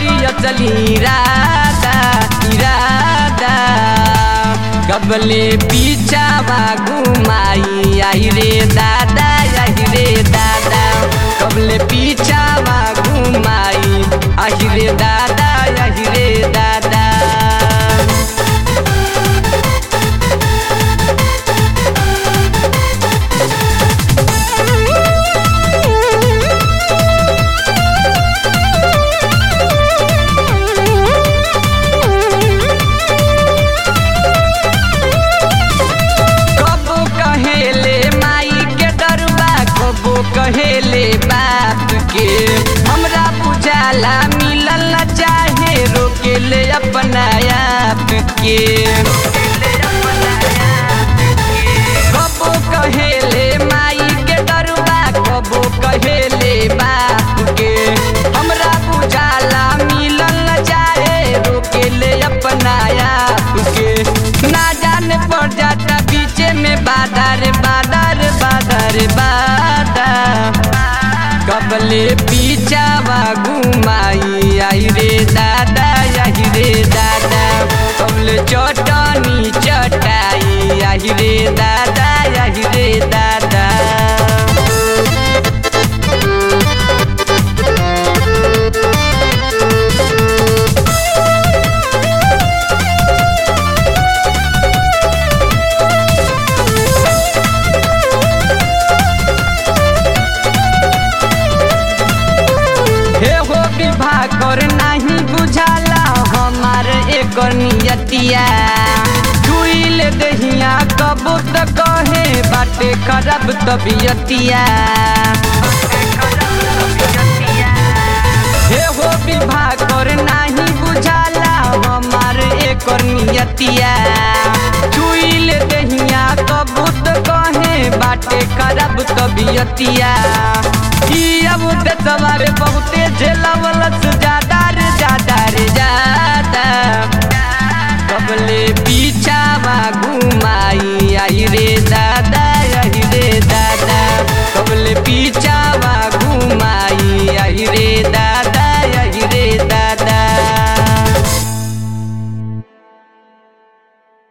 करी चली राधा इरादा कबले पीछावा घुमाई आई रे दादा आई रे दादा कबले पीछावा घुमाई आई रे दादा आई रे दादा कबो कहेले माई के डरबा कबो कहेले बाप के हमरा बुझाला मिलल न चाहे रोकेले अपना आप के कबो कहेले माई के डरबा कबो कहेले बाप के हमरा बुझाला मिलल न चाहे रोकेले अपना आप के ना जाने पड़ जाता बीचे में बाधा रे बाधा रे बाधा रे बाधा कबले पीछावा घुमाई आई रे दादा आई रे दादा कबले चटनी चटाई आई रे दादा आई रे दादा हे हो विवाह कर नहीं बुझाला हमार एक नियतिया छुईल दहिया कबो त कहे बाटे खराब तबियतिया हे हो विवाह कर नहीं बुझाला हमार एक नियतिया छुईल दहिया कबो त कहे बाटे खराब तबियतिया ई अब ते सवारे बहुते झेलावलस ज्यादा रे ज्यादा रे ज्यादा